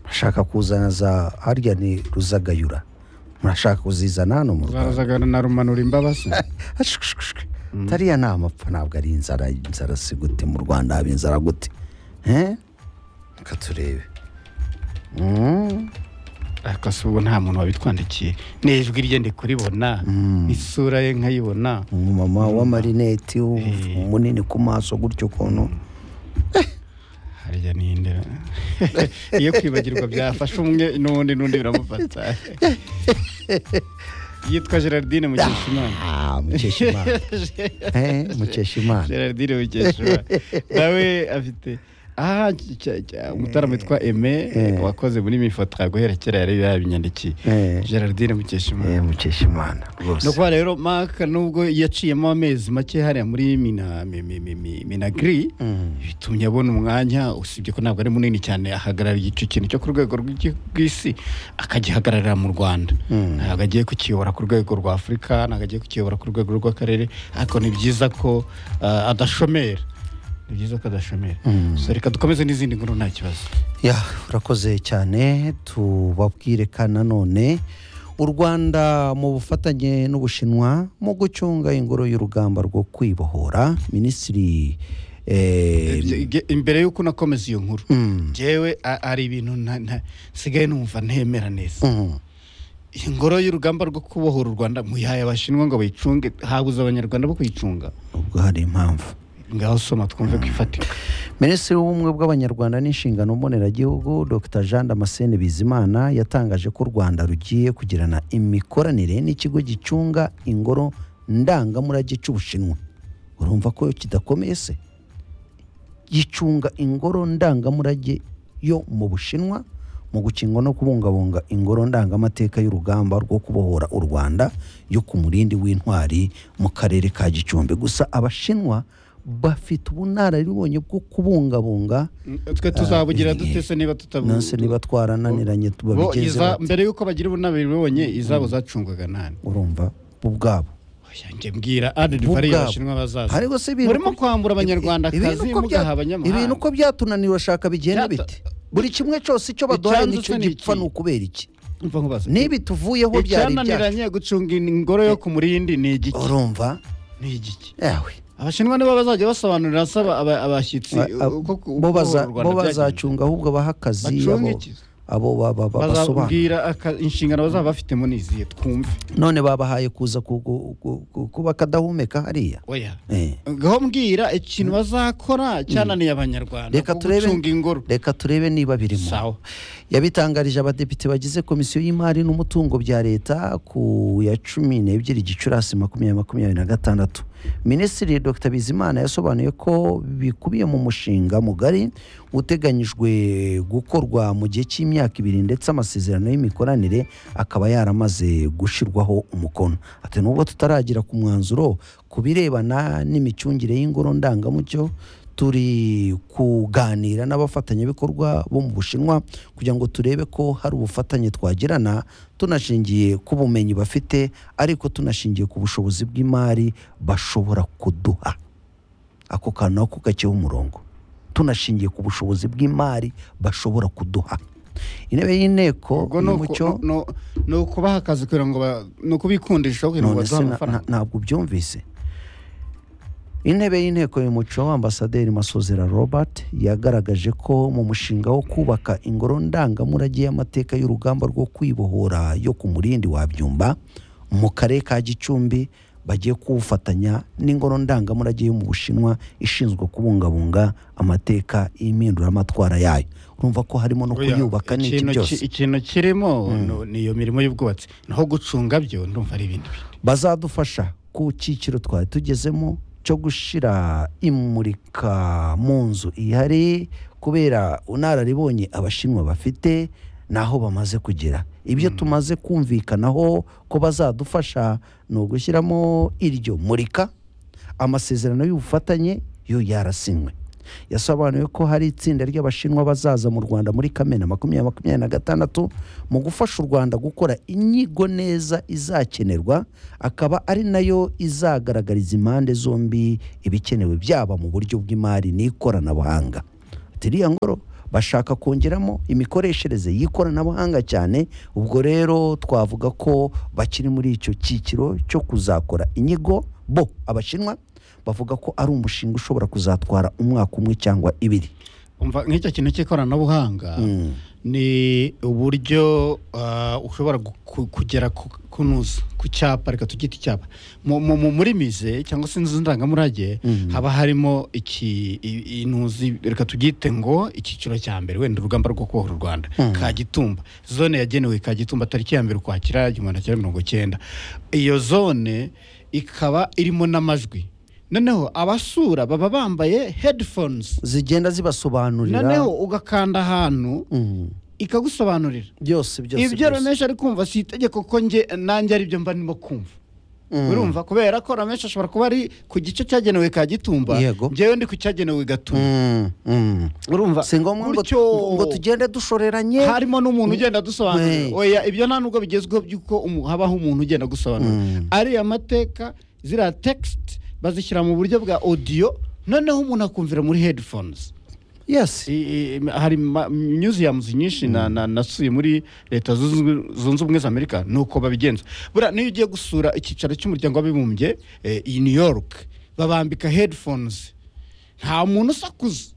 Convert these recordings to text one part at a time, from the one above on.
bashaka kuzana za harya ni ruzagayura murashaka kuzizana hano mu rwanda zarazagana na rumanura imbabazi Ashwishwishwi. tariya ni amapfa ntabwo ari inzara inzara si gute mu rwanda haba inzara gute Eh? reka turebe Mm, ariko se ubu nta muntu wabitwandikiye ni ijwi rye ndi kuribona isura ye nkayibona umumama w'amarineti u- munini ku maso gutyo ukuntu harya ninde iyo kwibagirwa byafashe umwe n'undi n'undi biramufata yitwa gerardine mukeshimana Ah, mukeshimana Eh, mukeshimana gerardine mukeshimana nawe afite aha cya- cya- umutaramo witwa eme wakoze muri mifota guhera kera yari yabinyandikiye Eh. gerardine mukeshimana Eh, mukeshimana ni rwose ukuvuga rero mark nubwo yaciyemo amezi make hariya muri mina mi- mi- mi- mi- minagiri bitumye abona umwanya usibye ko ntabwo ari munini cyane ahagarara igice kintu cyo ku rwego rw'igi- rw'isi akagihagararira mu rwanda ntabwo agiye kukiyobora ku rwego rwa afurika ntabwo agiye kukiyobora ku rwego rw'akarere ariko ni byiza ko ah, adashomera ni byiza ko adashomera So, reka dukomeze n'izindi nkuru nta kibazo ya urakoze cyane tubabwire kandi nanone u rwanda mu bufatanye n'ubushinwa mu gucunga ingoro y'urugamba rwo kwibohora minisitiri eh, Ibyo- ibyo- imbere y'uko unakomeza iyo nkuru njyewe a- ari ibintu nta- nta- nsigaye numva ntemera neza mm, ingoro y'urugamba rwo kubohora u rwanda muyaye abashinwa ngo bayicunge habuze abanyarwanda bo kuyicunga ubwo hari impamvu ngaho soma twumve ko ifatika minisitiri w'ubumwe bw'abanyarwanda n'inshingano mboneragihugu dr jean damascene bizimana yatangaje ko u rwanda rugiye kugirana imikoranire n'ikigo gicunga ingoro ndangamurage cy'ubushinwa urumva ko kidakomeye se gicunga ingoro ndangamurage yo mu bushinwa mu gukinga no kubungabunga ingoro ndangamateka y'urugamba rwo kubohora u rwanda yo ku murindi w'intwari mu karere ka gicumbi gusa abashinwa bafite ubunararibonye bwo kubungabunga twe tuzabugira dute se niba tutabu nanse niba twarananiranye Bo, babigeze iza- bate? mbere y'uko bagira ubunararibonye izabo zacungwaga nani urumva bo ubwabo Oya, njye mbwira adidi Bo bari ubwabo. abashinwa bazaza Ariko se ibintu murimo uko- kwambura ibi- ibintu abanyarwandakazi uko bya- ibintu mugaha abanyamahanga uko byatunaniye urashaka bigenda Byata- bite buri kimwe cyose icyo baduhaye Icyanditswe nicyo ni gipfa iki? ni ukubera iki Umva nkubaza. nibi tuvuyeho byari ibyacu icyananiranye gucunga ingoro yo ku murindi ni igiki urumva ni igiki yawe abashinwa nibo bazajya basobanurira asaba aba- abashyitsi uko ku- bo uko baza- u bo Rwanda byagenze. bazacunga ahubwo baha akazi Bacunga abo- iki? abo ba- ba- ba- basobanura bazabwira aka- inshingano bazaba bafitemo niziye twumve none babahaye kuza ku- ku- ku- ku- kuba akadahumeka hariya oya Eh. ngaho mbwira ikintu bazakora cyananiye abanyarwanda reka ku turebe gucunga ingoro reka turebe niba birimo sawa yabitangarije abadepite bagize komisiyo y'imari n'umutungo bya leta ku ya cumi n'ebyiri gicurasi makumyabiri makumyabiri na gatandatu minisitiri dr bizimana yasobanuye ko bikubiye mu mushinga mugari uteganyijwe gukorwa mu gihe cy'imyaka ibiri ndetse amasezerano y'imikoranire akaba yaramaze gushyirwaho umukono ati nubwo tutaragira ku mwanzuro ku birebana n'imicungire y'ingoro ndangamuco turi kuganira n'abafatanyabikorwa bo mu bushinwa kugira ngo turebe ko hari ubufatanye twagirana tunashingiye ku bumenyi bafite ariko tunashingiye ku bushobozi bw'imari bashobora kuduha ako kantu nako kakiho umurongo tunashingiye ku bushobozi bw'imari bashobora kuduha intebe y'inteko ubwo ni ni uku- mucyo no- ni ukubaha akazi kugira ngo ba- ni ukubikundisha kugira ngo none se baduhe na- amafaranga na- ntabwo ubyumvise intebe y'inteko y'umuco ambasaderi masozera robert yagaragaje ko mu mushinga wo kubaka ingoro ndangamurage y'amateka y'urugamba rwo kwibohora yo ku murindi wa byumba mu karere ka gicumbi bagiye kuwufatanya n'ingoro ndangamurage yo mu bushinwa ishinzwe kubungabunga amateka y'impinduramatwara yayo urumva ko harimo no Oya, kuyubaka n'iki ikintu byose ki- ikintu kirimo no- ni iyo mirimo y'ubwubatsi naho gucunga byo ndumva ari ibindi bintu bazadufasha ku cyiciro twari tugezemo cyo gushyira imurika mu nzu ihari kubera unararibonye abashinwa bafite n'aho bamaze kugera ibyo tumaze kumvikanaho ko bazadufasha ni ugushyiramo iryo murika amasezerano y'ubufatanye yo yarasinywe yasobanuye ko hari itsinda ry'abashinwa bazaza mu rwanda muri kamena makumyabiri makumyabiri na gatandatu mu gufasha u rwanda gukora inyigo neza izakenerwa akaba ari nayo izagaragariza impande zombi ibikenewe byaba mu buryo bw'imari n'ikoranabuhanga ati iriya ngoro bashaka kongeramo imikoreshereze y'ikoranabuhanga cyane ubwo rero twavuga ko bakiri muri icyo cyiciro cyo kuzakora inyigo bo abashinwa bavuga ko ari umushinga ushobora kuzatwara umwaka umwe cyangwa ibiri umva nk'icyo kintu cy'ikoranabuhanga ni uburyo ah, ushobora gu- ku- kugera ku- kunuza ku cyapa reka tugite icyapa Mu- mu- mu- muri mize cyangwa se inzu ndangamurage haba harimo iki i- inuzi reka tugite ngo icyiciro cya mbere wenda urugamba rwo kubohora u rwanda kagitumba zone yagenewe kagitumba tariki ya mbere ukwakira igihumbi kimwe mirongo cyenda iyo zone ikaba irimo n'amajwi noneho abasura baba bambaye headphones zigenda zibasobanurira noneho ugakanda ahantu Mm. ikagusobanurira byose byose ibyo byose. ramesha ari kumva si itegeko ko nge nanjye ari byo mba ndimo kumva Mm. urumva kubera ko ramesha ashobora kuba ari ku gice cyagenewe ka gitumba Yego. njyewe ndi ku cyagenewe gatumba Mm, mm. urumva si ngombwa ngo gutyo ngo tugende dushoreranye harimo n'umuntu ugenda Wey. adusobanurira oya ibyo nta nubwo bigezweho by'uko umu- habaho umuntu ugenda agusobanurira Mm. ariya mateka ziriya tegisiti bazishyira mu buryo bwa odiyo noneho umuntu akumvira muri headphones yes I- i- hari ma- museums nyinshi na- na- nasuye muri leta zunze zunze ubumwe za amerika ni uko babigenza buriya niyo ugiye gusura icyicaro cy'umuryango w'abibumbye eh, i new york babambika headphones nta muntu usakuza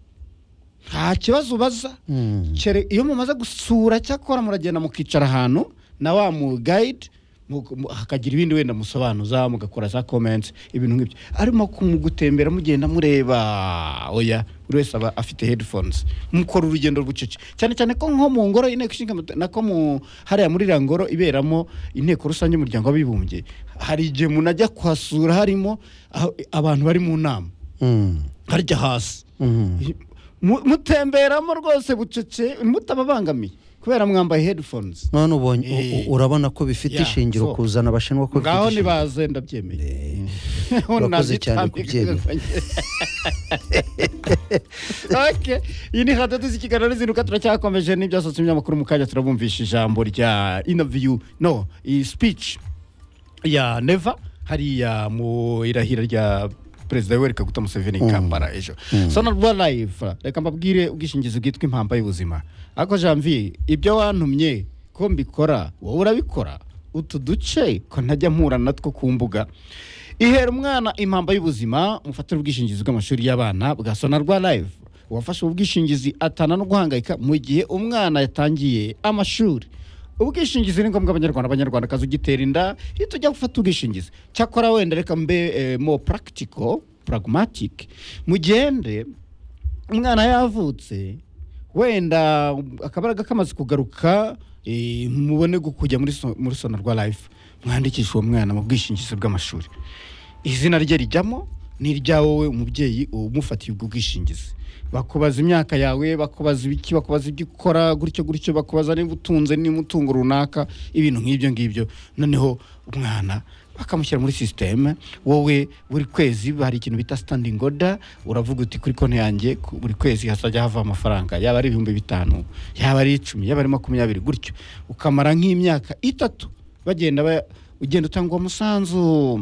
nta kibazo ubaza Mm. Kere- iyo mumaze gusura cyakora muragenda mukicara ahantu na wa mu guide mu- mu- hakagira ibindi wenda musobanuza mugakora za comments ibintu nk'ibyo arimo kumugutembera mugenda mureba oya buri wese aba afite headphones mukora urugendo rucece cyane cyane ko nko mu ngoro inteko ishinga amate- nako mu hariya muri iriya ngoro iberamo inteko rusange y'umuryango w'abibumbye hari igihe umuntu ajya kuhasura harimo aho- abantu bari mu nama Mm. harya hasi Mm. Mu- mutemberamo rwose bucece mutababangamiye kubera mwambaye headphones none ubonye Eh. u- u- urabona ko bifite Yeah, ishingiro so. kuzana abashinwa ko bifite ngaho ishingiro. nibaze ndabyemeye urakoze cyane kubyemera. iyi ni hadaduzi z'ikiganiro n'izinduka turacyakomeje n'ibyasatse ibinyamakuru mu kanya turabumvisha ijambo rya inaviyu no iyi speech ya neva hariya mu irahira rya perezida yoweri kaguta museveni i kampala ejo sonarwa live reka mbabwire ubwishingizi bwitwa impamba y'ubuzima ariko janvier ibyo wantumye ko mbikora wowe urabikora utu duce ko ntajya mpura natwo ku mbuga ihera umwana impamba y'ubuzima mufatire ubwishingizi bw'amashuri y'abana bwa sonarwa live uwafashe ubu bwishingizi atana no guhangayika mu gihe umwana yatangiye amashuri ubwishingizi ni ngombwa abanyarwanda abanyarwandakazi ugitera inda iyo tujya gufata ubwishingizi cyakora wenda reka mbe eh, mo practical pragmatic mugende umwana yavutse wenda akabaraga kamaze kugaruka eh, mubone gu- kujya muri so- muri sonarwa life mwandikisha uwo mwana mu bwishingizi bw'amashuri izina rye rijyamo ni irya wowe umubyeyi umufatiye ubwo bwishingizi bakubaza imyaka yawe bakubaza ibiki bakubaza ibyo ukora gutyo gutyo bakubaza niba utunze niba umutungo runaka ibintu nk'ibyo ngibyo noneho umwana bakamushyira muri sisiteme wowe buri kwezi hari ikintu bita standing order uravuga uti kuri konti yanjye ku- buri kwezi hazajya hava amafaranga yaba ari ibihumbi bitanu yaba ari icumi yaba ari makumyabiri gutyo ukamara nk'imyaka itatu bagenda ba- ugenda utanga uwo musanzu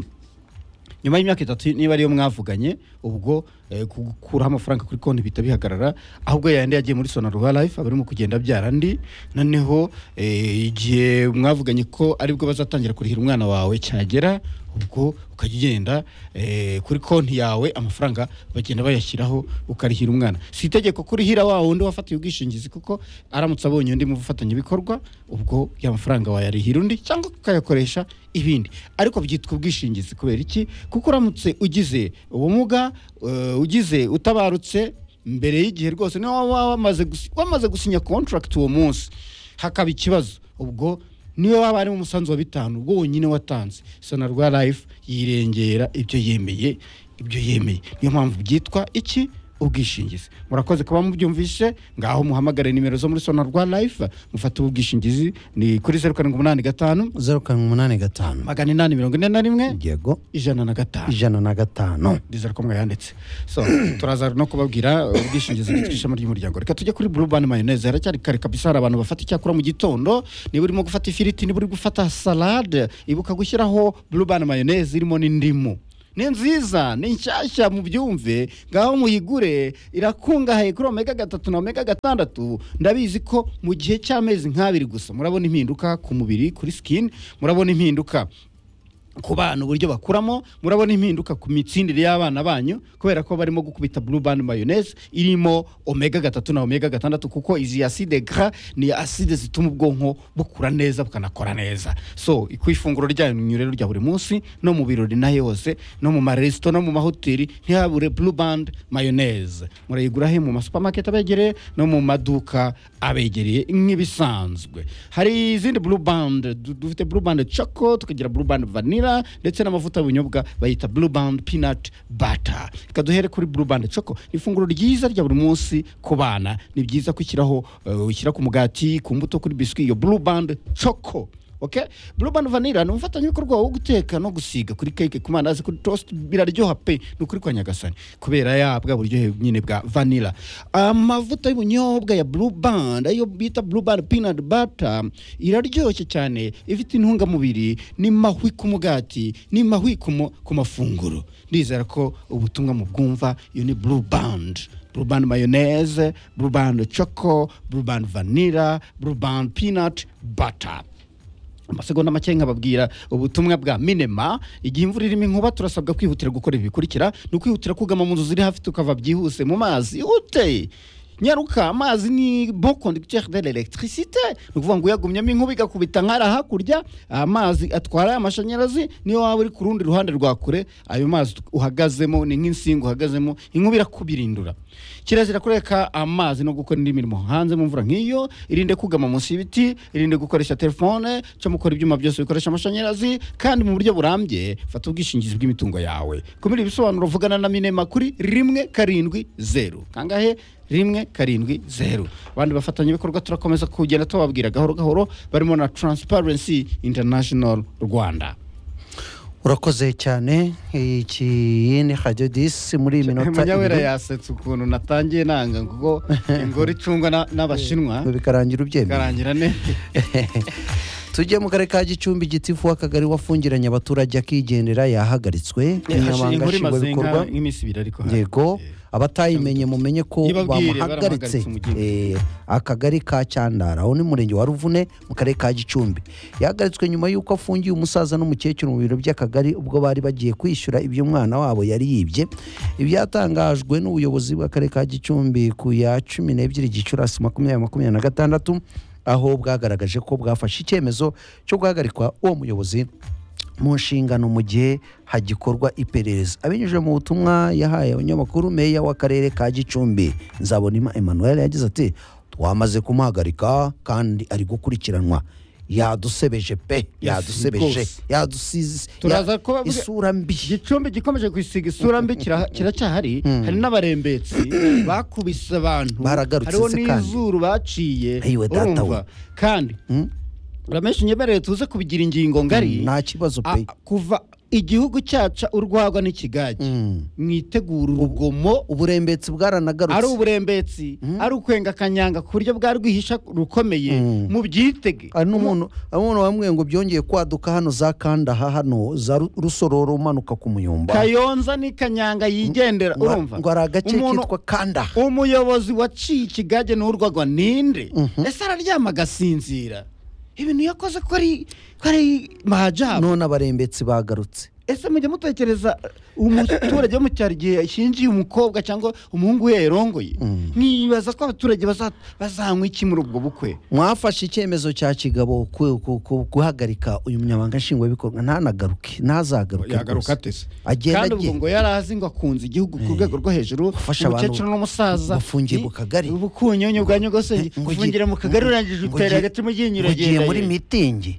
nyuma y'imyaka itatu niba ariyo mwavuganye ubwo eh, gukuraho amafaranga kuri konti bihita bihagarara ahubwo yandi yagiye muri sonarwa life aba arimo kugenda abyara andi noneho eh, igihe mwavuganye ko aribwo bazatangira kurihira umwana wawe cyagera ubwo ukajya ugenda eh, kuri konti yawe amafaranga bagenda bayashyiraho ukarihira umwana si itegeko kurihira wa wundi wafatiye ubwishingizi kuko aramutse abonye undi mu bikorwa ubwo ya mafaranga wayarihira undi cyangwa ukayakoresha ibindi ariko byitwa ubwishingizi kubera iki kuko uramutse ugize ubumuga eh, ugize utabarutse mbere y'igihe rwose niba waba wamaze gusi- wamaze gusinya contract uwo munsi hakaba ikibazo ubwo niyo waba harimo umusanzu wa bitanu ubwo wonyine watanze sonarwa life yirengera ibyo yemeye ibyo yemeye niyo mpamvu byitwa iki ubwishingizi murakoze kuba mubyumvishe ngaho muhamagare nimero zo muri sonarwa life mufate ubu bwishingizi ni kuri zeru karindwi umunani gatanu zeru karindwi umunani gatanu magana inani mirongo ine na rimwe yego ijana na gatanu ijana na gatanu ndizera ko mwayanditse so turaza no kubabwira ubwishingizi bwitwa ishami ry'umuryango reka tujye kuri burubani mayoneze haracyari kare kabisa hari abantu bafata icyakura mu gitondo niba urimo gufata ifiriti niba uri gufata salade ibuka gushyiraho burubani mayoneze irimo n'indimu ni nziza ni nshyashya mu byumve ngaho muyigure irakungahaye kuri omega gatatu na omega gatandatu ndabizi ko mu gihe cy'amezi nk'abiri gusa murabona impinduka ku mubiri kuri sikini murabona impinduka ku bana uburyo bakuramo murabona impinduka ku mitsindire y'abana banyu kubera ko barimo gukubita blue band mayonnaise irimo omega gatatu na omega gatandatu kuko izi acide gras ni acide zituma ubwonko bukura neza bukanakora neza so ku ifunguro ryanyu rero rya buri munsi no mu birori na yose no mu maresito no mu mahoteli ntihabure blue band mayonnaise murayigura he mu masupamaketi abegereye no mu maduka abegereye nk'ibisanzwe hari izindi blue band du- dufite blue band choco tukagira blue band vanilla vanilla ndetse n'amavuta y'ubunyobwa bayita blue band peanut butter reka duhere kuri blue band choco ni ifunguro ryiza rya buri munsi ku bana ni byiza kwishyiraho ushyira ku mugati ku mbuto kuri biswi iyo blue band choco Okay? Blue Band Vanilla ni umufatanyabikorwa wo guteka no gusiga kuri cake ku mandazi kuri toast biraryoha pe ni ukuri kwa Nyagasani kubera ya bwa buryohe nyine bwa vanilla amavuta y'ubunyobwa ya Blue Band ayo bita Blue Band Peanut Butter iraryoshye cyane ifite intungamubiri ni mahwi ku mugati ni mahwi ku mu- ku mafunguro ndizera ko ubutumwa mu bwumva iyo ni Blue Band Blue Band Mayonnaise Blue Band Choco Blue Band Vanilla Blue Band Peanut Butter amasegonda make nkababwira ubutumwa bwa minema igihe imvura irimo inkuba turasabwa kwihutira gukora ibi bikurikira ni ukwihutira kugama mu nzu ziri hafi tukava byihuse mu mazi ihute nyaruka amazi ni bon conducteur de l'électricité ni ukuvuga ngo uyagumyemo inkuba igakubita nkara hakurya amazi atwara amashanyarazi niyo waba uri ku rundi ruhande rwa kure ayo mazi uhagazemo ni nk'insinga uhagazemo inkuba irakubirindura kirazira kureka amazi no gukora indi mirimo hanze mu mvura nk'iyo irinde kugama munsi y'ibiti irinde gukoresha telefone cyo mukora ibyuma byose bikoresha amashanyarazi kandi mu buryo burambye fata ubwishingizi bw'imitungo yawe kumira ibisobanuro vugana na minema kuri rimwe karindwi zeru kangahe rimwe karindwi zeru abandi bafatanyabikorwa turakomeza kugenda tubabwira gahoro gahoro barimo na transparency international rwanda urakoze cyane iki ni radio disi muri iyi minota munyawera ibiri yasetse ukuntu natangiye nanga ngo ingoro icungwa na- n'abashinwa bikarangira ubyemeye bikarangira neza tujye mu karere ka gicumbi gitifu w'akagari wafungiranye abaturage akigendera yahagaritswe umunyamabanga inkuru imaze nshingwabikorwa inka- nk'iminsi ibiri ariko hari. yego Eh, abatayimenye mumenye ko Nibabwire, bamuhagaritse baramuhagaritse umugeni. Eh, akagari ka cyandara aho ni mu murenge wa ruvune mu karere ka gicumbi yahagaritswe nyuma y'uko afungiye umusaza n'umukecuru mu biro by'akagari ubwo bari bagiye kwishyura ibyo umwana wabo yari yibye ibyatangajwe n'ubuyobozi bw'akarere ka gicumbi ku ya cumi n'ebyiri gicurasi makumyabiri makumyabiri na gatandatu aho bwagaragaje ko bwafashe icyemezo cyo guhagarikwa uwo muyobozi mu nshingano mu gihe hagikorwa iperereza abinyujije mu butumwa yahaye abanyamakuru meya w'akarere ka gicumbi nzabonima emmanuel yagize ati twamaze kumuhagarika kandi ari gukurikiranwa yadusebeje pe yadusebeje rwose. yadusize Turaza ya- kuba- isura mbi gicumbi gikomeje kwisiga isura mbi kira- kiracyahari hari n'abarembetsi bakubise abantu Baragarutse hariho se kandi. n'izuru baciye Ayiwe data we. urumva kandi uramenshi unyemerere tuze kubigira ingingo ngari nta kibazo A- pe kuva igihugu cyaca urwagwa n'ikigage mwitegura urugomo uburembetsi ari bwaranagarutse uburembetsi ari ukwenga akanyanga ku buryo bwa rwihisha rukomeye mubyitege hari n'umuntu hari n'umuntu wamwe ngo byongeye kwaduka hano za kandaha hano za Ru- rusororo umanuka ku muyumba kayonza ni kanyanga yigendera Ngo- urumva ngo hari agace Umuntu- kitwa kandaha umuyobozi waciye ikigage n'urwagwa ninde ese araryama agasinzira ibintu yakoze ko ari ko ari mahajaba none abarembetsi bagarutse ese mujya mutekereza umuturage wo mu cyaro igihe yashyingiye umukobwa cyangwa umuhungu we yarongoye nkibaza ko abaturage baza- bazanywa iki muri ubwo bukwe mwafashe icyemezo cya kigabo ku- ku- ku- guhagarika uyu munyamabanga nshingwabikorwa ntanagaruke ntazagaruke rwose. atese agenda kandi ubwo agenda ngo yari azi ngo akunze igihugu ku rwego rwo hejuru Gufasha abantu umukecuru n'umusaza bafungiye mu kagari. ubukunyonyo bwa nyogosenge ngo ugiye- gufungira mu kagari urangije ngo utera ugiye- agati mu ryinyo ngo ugiye uragenda muri ye. mitingi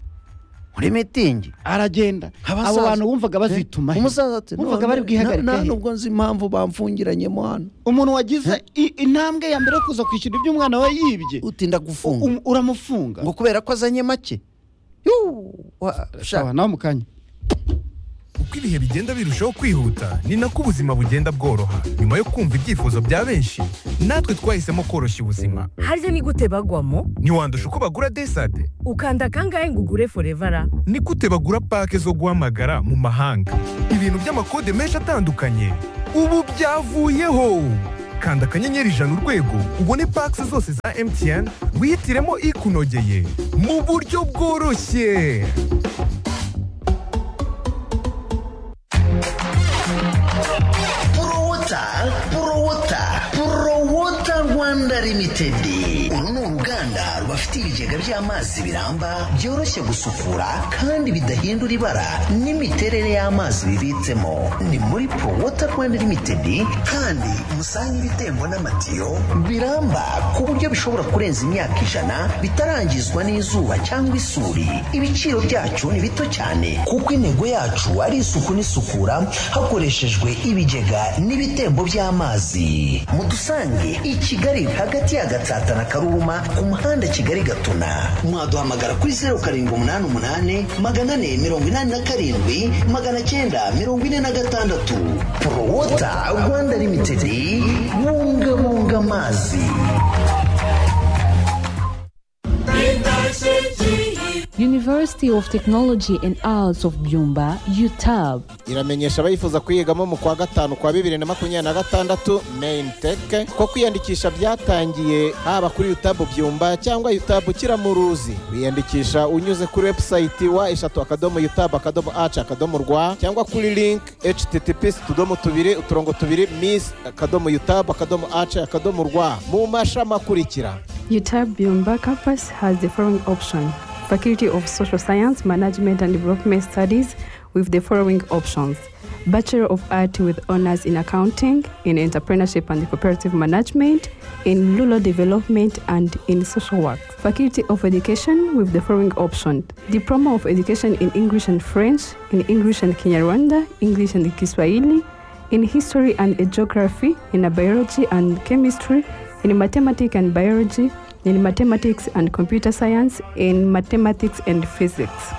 muri mitingi aragenda abo Abasaza- bantu wumvaga bazituma he? umusaza ati wumvaga bari bwihagarike he? nubwo nzi impamvu bamfungiranyemo hano umuntu wagize i- intambwe ya mbere yo kuza kwishyura ibyo umwana we yibye utinda gufunga um- uramufunga ngo kubera ko azanye make Yuu, wa- sha- nawe mu kanya uko ibihe bigenda birushaho kwihuta ni nako ubuzima bugenda bworoha nyuma yo kumva ibyifuzo bya benshi natwe twahisemo koroshya ubuzima harya ni gute bagwamo ntiwandusha uko bagura desade ukanda kangahe ngo ugure forevara ni gute bagura pake zo guhamagara mu mahanga ibintu by'amakode menshi atandukanye ubu byavuyeho kanda akanyenyeri ijana urwego ubone pake zose za MTN wihitiremo ikunogeye mu buryo bworoshye porowota porowota porowota rwanda limitedi uru ni uruganda rubafite ibigega by'amazi biramba byoroshye gusukura kandi bidahindura ibara n'imiterere y'amazi bibitsemo ni muri porowota rwanda limitedi kandi musanga ibitembo n'amatiyo biramba ku buryo bishobora kurenza imyaka ijana bitarangizwa n'izuba cyangwa isuri ibiciro byacu ni bito cyane kuko intego yacu ari isuku n'isukura hakoreshejwe ibigega n'ibitembo by'amazi mudusange i kigali hagati ya gatsata na karuruma ku muhanda kigali gatuna mwaduhamagara kuri zeru karindwi umunani umunani magana ane mirongo inani na karindwi magana cyenda mirongo ine na gatandatu porowota rwanda limitedi bungabunga amazi University of Technology and Arts of Byumba, UTAB. iramenyesha abayifuza kuyigamo mu kwa gatanu kwa bibiri na makumyabiri na gatandatu main tech ko kwiyandikisha byatangiye haba kuri yutabu byumba cyangwa yutabu kiramuruzi wiyandikisha unyuze kuri website wa eshatu akadomo yutabu akadomo aci akadomo rwa cyangwa kuri link https utudomo tubiri uturongo tubiri miss akadomo yutabu akadomo aci akadomo rwa mu mashami akurikira UTAB Byumba campus has the following option Faculty of Social Science, Management and Development Studies with the following options Bachelor of Art with honors in accounting, in entrepreneurship and cooperative management, in rural development and in social work. Faculty of Education with the following option Diploma of Education in English and French, in English and Kinyarwanda, English and Kiswahili, in History and Geography, in Biology and Chemistry, in Mathematics and Biology, in mathematics and computer science, in mathematics and physics.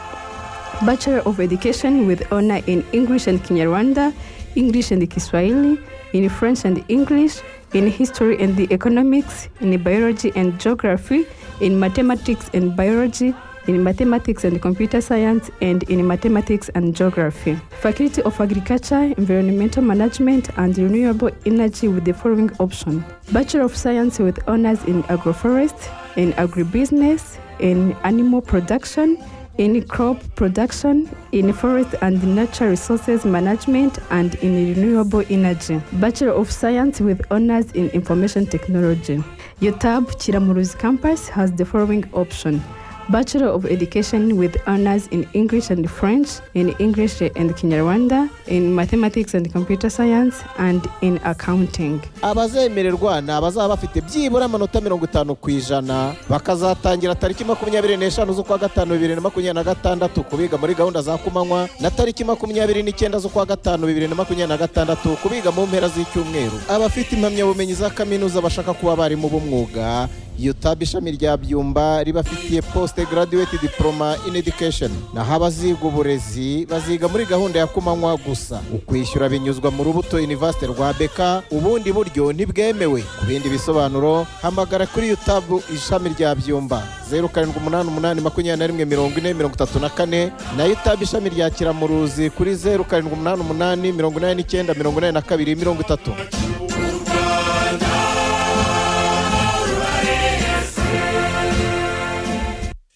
Bachelor of Education with honor in English and Kinyarwanda, English and Kiswahili, in French and English, in History and the Economics, in Biology and Geography, in Mathematics and Biology, in Mathematics and Computer Science, and in Mathematics and Geography. Faculty of Agriculture, Environmental Management, and Renewable Energy with the following option Bachelor of Science with honors in agroforest, in agribusiness, in animal production, in crop production, in forest and natural resources management, and in renewable energy. Bachelor of Science with honors in information technology. UTAB Chiramuruzi campus has the following option Bachelor of Education with honors in English and French, in English and Kinyarwanda, in Mathematics and Computer Science, and in Accounting. abazemererwa ni abazaba bafite byibura amanota mirongo itanu ku ijana bakazatangira tariki makumyabiri n'eshanu z'ukwa gatanu bibiri na makumyabiri na gatandatu kubiga muri gahunda za kumanywa na tariki makumyabiri n'icyenda z'ukwa gatanu bibiri na makumyabiri na gatandatu kubiga mu mpera z'icyumweru abafite impamyabumenyi za kaminuza bashaka kuba abarimu b'umwuga yutabu ishami rya byumba ribafitiye poste graduate diploma in education naho abaziga uburezi baziga muri gahunda ya kumanywa gusa ukwishyura binyuzwa mu rubuto university rwa beka ubundi buryo ntibwemewe ku bindi bisobanuro hamagara kuri yutabu ishami rya byumba zeru karindwi umunani umunani makumyabiri na rimwe mirongo ine mirongo itatu na kane na yutabu ishami rya kiramuruzi kuri zeru karindwi umunani umunani mirongo inani n'icyenda mirongo inani na kabiri mirongo itatu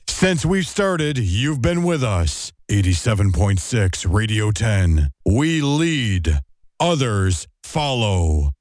Since we started, you've been with us. 87.6 Radio 10. We lead, others follow.